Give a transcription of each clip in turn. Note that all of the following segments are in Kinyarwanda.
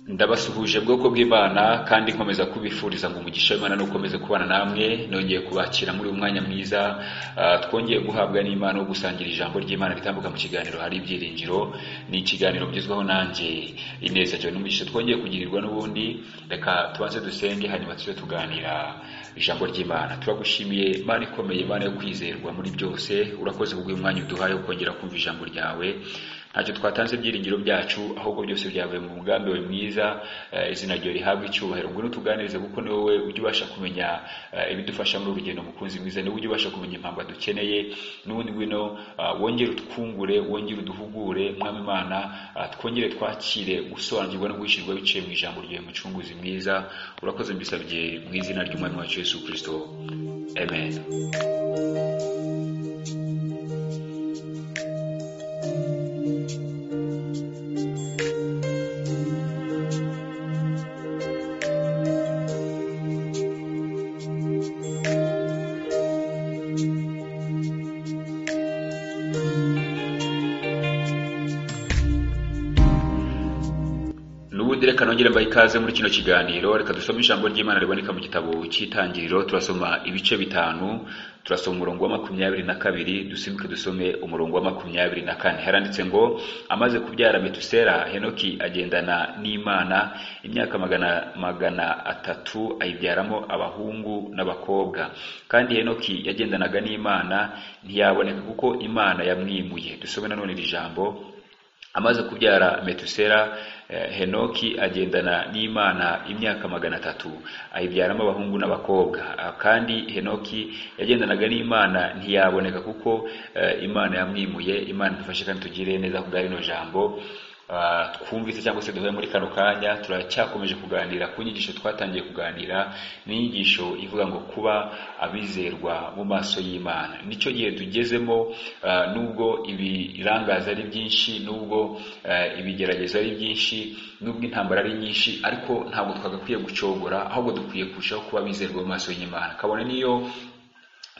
ndabasuhuje bwoko bw'Imana kandi nkomeza kubifuriza ngo umugisha w'Imana nukomeze kubana namwe nongeye kubakira muri uyu mwanya mwiza ah, twongeye guhabwa n'Imana wo gusangira ijambo ry'Imana ritambuka mu kiganiro hari ibyiringiro ni ikiganiro ngezweho nanjye ineza cyane n'umugisha twongeye kugirirwa n'ubundi reka tubanze dusenge hanyuma tujye tuganira ijambo ry'Imana turagushimiye Imana ikomeye Imana yo kwizerwa muri byose urakoze kubw'uyu mwanya uduhaye wo kongera kumva ijambo ryawe ntacyo twatanze ibyiringiro byacu ahubwo byose byavuye mu mugambi wawe mwiza eh, izina ryawe rihabwa icyubahiro ngwino tuganirize kuko ni wowe ujya ubasha kumenya eh, ibidufasha muri urugendo mukunzi mwiza ni wowe ujya ubasha kumenya impamvu dukeneye n'ubundi ngwino ah, wongere utwungure wongere uduhugure mwami imana ah, twongere twakire gusobanukirwa no guhishirwa biciye mu ijambo ryawe mucunguzi mwiza urakoze mbisabye mu izina ry'umwami wacu yesu kirisito amen n'ubundi reka nongere mbaha ikaze muri kino kiganiro reka dusome ijambo ry'imana riboneka mu gitabo cy'itangiriro turasoma ibice bitanu turasoma umurongo wa makumyabiri na kabiri dusimbuke dusome umurongo wa makumyabiri na kane haranditse ngo amaze kubyara metusera henoki agendana n'imana imyaka magana, magana atatu ayibyaramo abahungu n'abakobwa kandi henoki yagendanaga n'imana ntiyaboneka kuko imana yamwimuye dusome nanone iri jambo amaze kubyara metusera eh, henoki agendana n'imana imyaka magana atatu ayibyaramo abahungu n'abakobwa Ah, kandi henoki yagendanaga n'imana ntiyaboneka kuko eh, imana yamwimuye imana idufashe kandi tugire neza kubwa rino jambo Ah, twumvise cyangwa se duhuye muri kano kanya turacyakomeje kuganira ku nyigisho twatangiye kuganira n'inyigisho ivuga ngo kuba abizerwa mu maso y'imana nicyo gihe tugezemo ah, nubwo ibirangaza ari byinshi nubwo eh, ibigeragezo ari byinshi nubwo intambara ari nyinshi ariko ntabwo twagakwiye gucogora ahubwo dukwiye kurushaho kuba abizerwa mu maso y'imana kabone niyo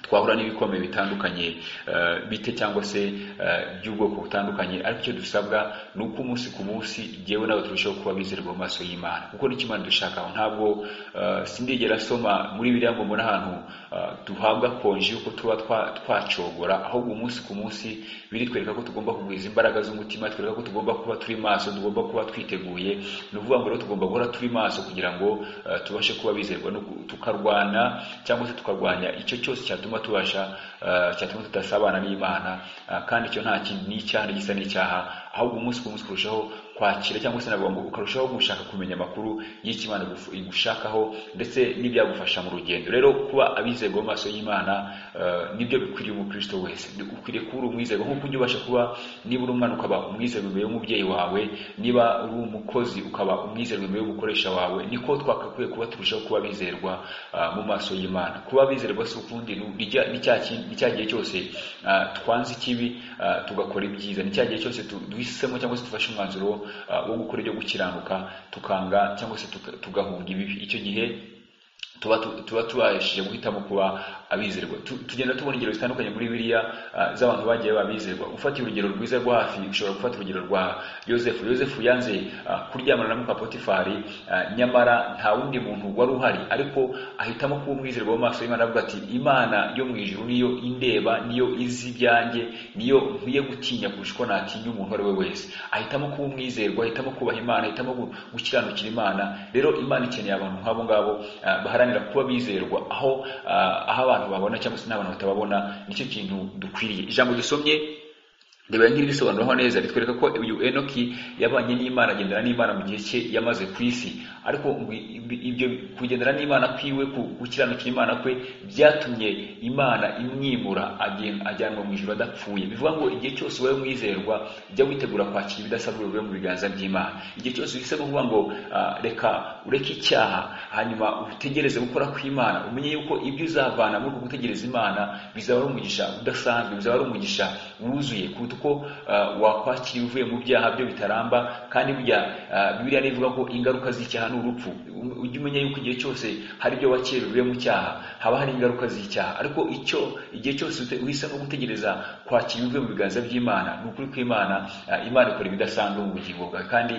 twahura n'ibikomeye bitandukanye eh, bite cyangwa se eh, by'ubwoko butandukanye ariko icyo dusabwa ni uko umunsi ku munsi jyewe nawe turushaho kuba bizerwa mu maso y'imana kuko nicyo imana dushakaho ntabwo eh, sindigera asoma muri biriya ngo mbona ahantu eh, duhabwa konji yuko tuba twa- twacogora ahubwo umunsi ku munsi biritwereka ko tugomba kugwiza imbaraga z'umutima twereka ko tugomba kuba turi maso tugomba kuba twiteguye ni ukuvuga ngo rero tugomba guhora turi maso kugira ngo eh, tubashe kuba bizerwa no gu- tukarwana cyangwa se tukarwanya icyo cyose cyatuma tubasha eh, cyatuma tudasabana n'imana eh, kandi icyo nta kindi ni icyaha gisa n'icyaha ahubwo umunsi ku munsi kurushaho kwakira cyangwa se nagomba ukarushaho gushaka kumenya amakuru y'icyo imana iguf- igushakaho ndetse n'ibyagufasha mu rugendo rero kuba abizerwa mu maso y'imana eh, nibyo bikwiriye umukristo wese Ni- ukwiriye kuba uri umwizerwa nk'uko ujya ubasha kuba niba uri umwana ukaba umwizerwa imbere y'umubyeyi wawe niba uri umukozi ukaba umwizerwa imbere y'umukoresha wawe niko twakakwiye kuba turushaho kuba bizerwa ah, mu maso y'imana kuba bizerwa si ukundi ni- ni cya- ni cya ki- ni cya gihe cyose ah, twanze ikibi ah, tugakora ibyiza ni cya gihe cyose tu- duhisemo cyangwa se dufashe umwanzuro ah, wo gukora ibyo gukiranuka tukanga cyangwa se tuka- tugahunga ibibi icyo gihe tuba tu- tuba tubashije guhitamo kuba abizerwa Tu- tugenda tubona ingero zitandukanye muri biriya ah, z'abantu bagiye babizerwa ufata urugero rwiza rwo hafi ushobora gufata urugero rwa yosefu yosefu yanze ah, kuryamana na muka potifari ah, nyamara nta wundi muntu wari uhari ariko ahitamo kuba umwizerwa mu maso y'imana avuga ati imana yo mu ijuru niyo indeba niyo izi ibyanjye niyo nkwiye gutinya kurusha uko natinya umuntu uwo ari we wese ahitamo kuba umwizerwa ahitamo kubaha imana ahitamo gu- gukiranukira imana rero imana ikeneye abantu nk'abo ngabo ah, baharanira kuba bizerwa aho ah, aho abantu babona cyangwa se n'abantu batababona nicyo kintu dukwiriye ijambo dusomye ndeba nk'irisobanuraho neza ritwereka ko uyu enoki yabanye n'imana agendana n'imana mu gihe cye yamaze ku isi ariko ngo ibi- ibyo kugendana n'imana kwiwe ku- gukiranukira imana kwe byatumye imana imwimura agen- ajyanwa mu ijuru adapfuye bivuga ngo igihe cyose wowe mwizerwa jya witegura kwakira ibidasanzwe bivuye mu biganza by'imana igihe cyose uhisemo kuvuga ngo ah, reka ureke icyaha hanyuma utegereze gukora kw'imana umenye yuko ibyo uzavana muri uko gutegereza imana bizaba ari umugisha udasanzwe bizaba ari umugisha wuzuye kuruta uko uko uh, wakwakira uvuye mu byaha byo bitaramba kandi burya uh, bibiliya nivuga ko ingaruka z'icyaha ni urupfu ujye umenya yuko igihe cyose hari ibyo wakera uvuye mu cyaha haba hari ingaruka z'icyaha ariko icyo igihe cyose uhisemo gutegereza kwakira ibivuye mu biganza by'imana ni ukuri ko imana uh, imana ikora ibidasanzwe mu bugingo bwawe kandi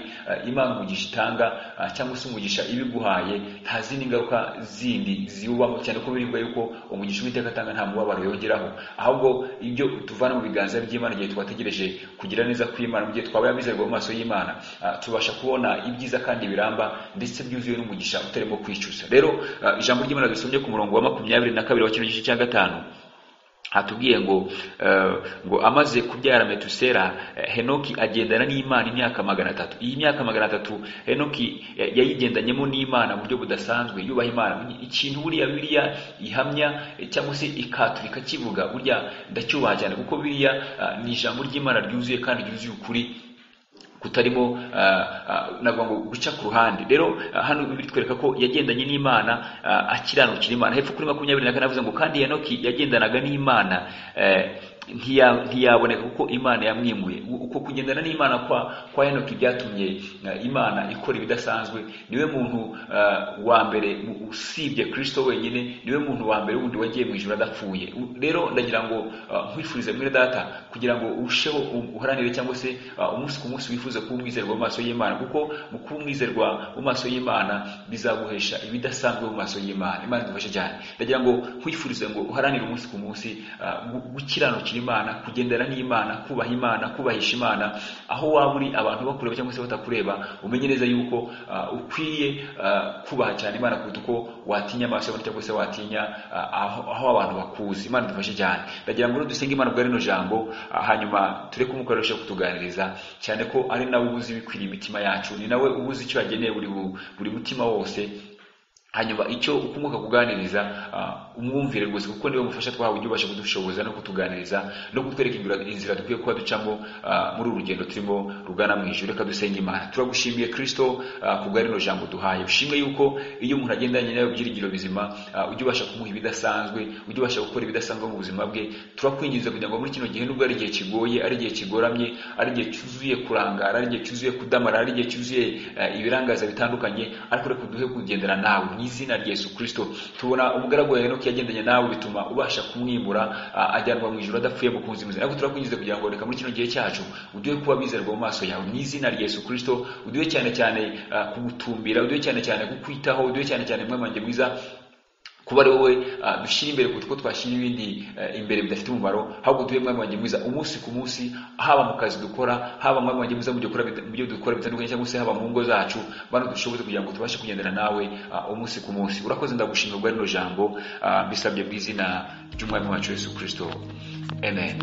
imana umugisha itanga cyangwa se umugisha ibiguhaye nta zindi ngaruka zindi ziwubamo cyane ko biribwa yuko umugisha uwiteka atanga nta mubabaro yongeraho ahubwo ibyo tuvana mu biganza by'imana igihe twategereje kugira neza kw'imana mu gihe twabaye abizerwa mu maso y'imana tubasha kubona ibyiza kandi biramba ndetse byuzuye n'umugisha utarimo kwicuza rero ijambo ry'imana dusomye ku murongo wa makumyabiri na kabiri wa kino gice cya gatanu hatubwiye ngo ngo amaze kubyara metusera henoki agendana n'imana imyaka magana atatu iyi myaka magana atatu henoki yayigendanyemo n'imana mu buryo budasanzwe yubaha imana ikintu buriya biriya ihamya cyangwa se ikaturika kivuga burya ndacyubaha cyane kuko biriya ni ijambo ry'imana ryuzuye kandi ryuzuye ukuri kutarimo navuga ngo guca ku ruhande rero hano bitwereka ko yagendanye n'imana akiranukira imana hepfo kuri makumyabiri na kane avuze ngo kandi yanoki yagendanaga n'imana ntiyaboneka kuko imana yamwimuye uko kugendana n'imana kwa kwa henoki byatumye imana ikora ibidasanzwe niwe muntu wa mbere usibye kirisito wenyine niwe muntu wa mbere wundi wagiye mu ijoro adapfuye rero ndagira ngo nkwifurize mwere data kugira ngo urusheho uharanire cyangwa se umunsi ku munsi wifuza kuba umwizerwa mu maso y'imana kuko mu kuba umwizerwa mu maso y'imana bizaguhesha ibidasanzwe mu maso y'imana imana idufashe cyane ndagira ngo nkwifurize ngo uharanire umunsi ku munsi gukiranukira imana kugendana n'imana kubaha imana kubahisha imana aho waba uri abantu bakureba cyangwa se batakureba umenye neza yuko ukwiye kubaha cyane imana kuruta uko watinya amaso y'abantu cyangwa se watinya aho abantu bakuzi imana idufashe cyane ndagira ngo dusenge imana bwa rino jambo hanyuma ture kumukoresha kutuganiriza cyane ko ari nawe ubuze ibikwiriye imitima yacu ni nawe ubuze icyo yageneye buri mutima wose hanyuma icyo ukomoka kuganiriza umwumvire rwose kuko niwe mufasha twahawe ujye ubasha kudushoboza no kutuganiriza no kutwereka inzira dukwiye kuba ducamo muri uru rugendo turimo rugana mu ijoro reka dusenge imana turagushimiye kirisito kubwa rino jambo duhaye ushimwe yuko iyo umuntu agendanye nawe byiringiro bizima ujye ubasha kumuha ibidasanzwe ujye ubasha gukora ibidasanzwe mu buzima bwe turakwinginze kugira ngo muri kino gihe nubwo ari igihe kigoye ari igihe kigoramye ari igihe cyuzuye kurangara ari igihe cyuzuye kudamara ari igihe cyuzuye ibirangaza bitandukanye ariko reka duhe kugendera nawe mu izina rya Yesu Kristo tubona umugaragu wa Henoki yagendanye nawe bituma ubasha kumwimura ajyanwa mu ijuru adapfuye mu kunzi muzima ariko turakwinjiza kugira ngo reka muri kino gihe cyacu uduhe kuba bizerwa mu maso yawe mu izina rya Yesu Kristo uduhe cyane cyane kugutumbira uduhe cyane cyane kukwitaho uduhe cyane cyane mwamange mwiza kuba ari wowe dushyira imbere kuko twashyira ibindi imbere bidafite umumaro ahubwo duhe mwami wanjye mwiza umunsi ku munsi haba mu kazi dukora haba mwami wanjye mwiza mu byo dukora bitandukanye cyangwa se haba mu ngo zacu bano dushoboze kugira ngo tubashe kugendana nawe umunsi ku munsi urakoze ndagushimira ubwa rino jambo mbisabye mu izina ry'umwami wacu yesu kirisito amen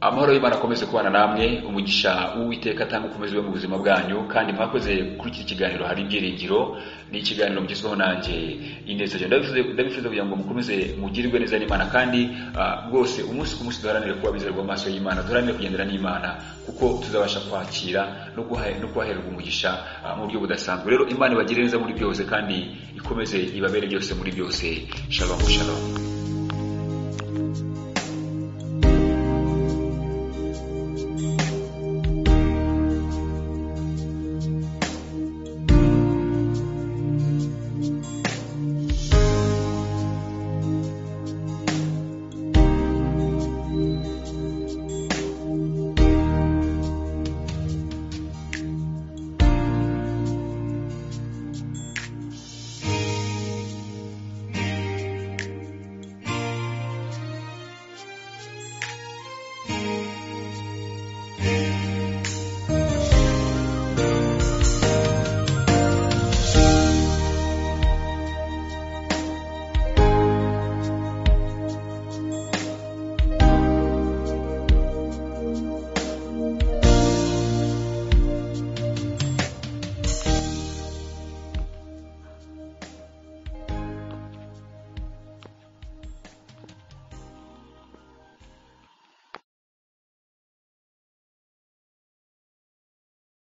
amahoro y'imana akomeze kubana namwe umugisha w'uwiteka atanga ukomeze ube mu buzima bwanyu kandi mwakoze kuri iki kiganiro hari ibyiringiro ni ikiganiro mugezweho nanjye ineza ndabifuza kugira ngo mukomeze mugirirwe neza n'imana kandi rwose umunsi ku munsi duharanire kuba bizerwa amaso y'imana duharanire kugendera n'imana kuko tuzabasha kwakira no kuhahererwa umugisha mu buryo budasanzwe rero imana ibagire neza muri byose kandi ikomeze ibabere byose muri byose shalom shalom